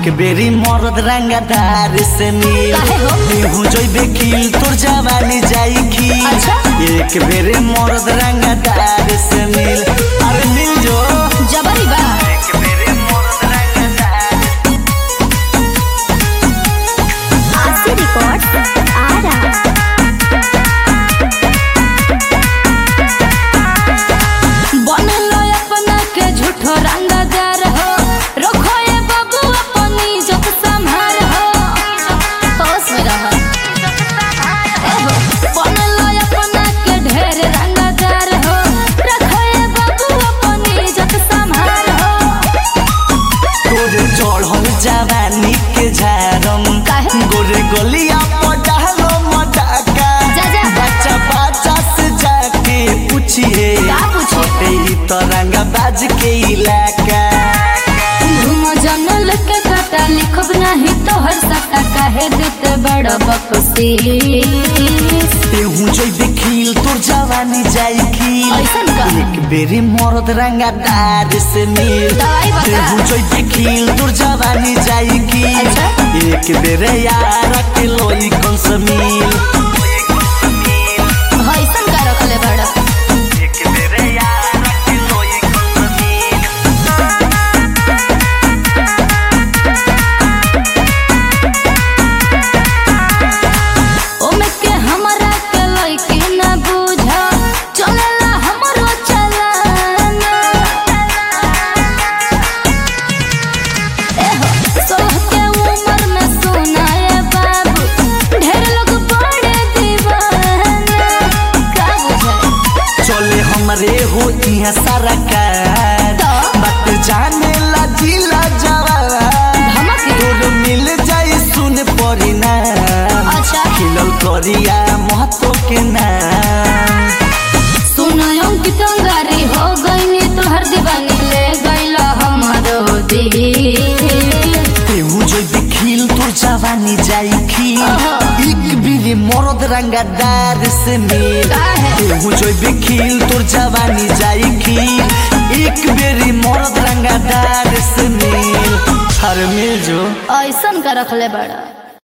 एक बेरी मरद रंगदार से मिल काहे हो? निहू जइबे खिल तोर जवानी जाई खिल अच्छा। एक बेरी मरद रंगदार से मिल अरे मिल जो जबरी बा एक बेरी मरद रंगदार आरसी रिकॉर्ड आरा बनलो अपना के झूठो रंगदार हो रखो ये बाबू अपनी इज्जत संभार हो होश में रह एहो, बनलो अपना के ढेर रंगदार हो रखो ये बाबू अपनी इज्जत संभार हो तोरे चढ़ल जवानी के झारम काहे? गोरे गलिया पटालो मटाका जा, जा। बच्चा बच्चा से जाके पूछिए का पूछिए? छोटे ही तो रंगा बाज के इलाका घूम जंगल के कटा लिखब नहीं तो हर सटा काहे देते बड़ बकसी तेहू जो देखिल तोर जवानी जाई खिल ऐसन का? एक बेरी मरद रंगा दार से मिल दवाई बता। तेहू जो देखिल तोर जवानी जाई खिल अच्छा। एक बेरे यार के लोई कौन सा मिल ऐसन का रखले बड़ एक बेरे यार के लोई कौन सा मिल ओमे के हमरा के लइकी न बुझा चलेला हमरो चलाना एहो सोह के उम्र में सुनाए बाबू ढेर लोग बड़े दीवाना का बुझाए चले हमरे हो यहाँ सारा कार तो? बात जाने ला जिला जवान धमक तोर मिल जाई सुन पड़ी ना अच्छा खिलल करिया महतो के नाम सुनायो कि तंगारी हो गईनी तोहर दीवानी ले गईला हमारो दिल तेहू जो देखिल तोर जवानी जाई खिल ओहो। एक बिरी मरद रंगादार से मिल काहे? तेहू जो देखिल तोर जवानी जाई खिल एक बेरी मरद रंगादार से मिल हर मिल जो ऐसन का रखले बड़ा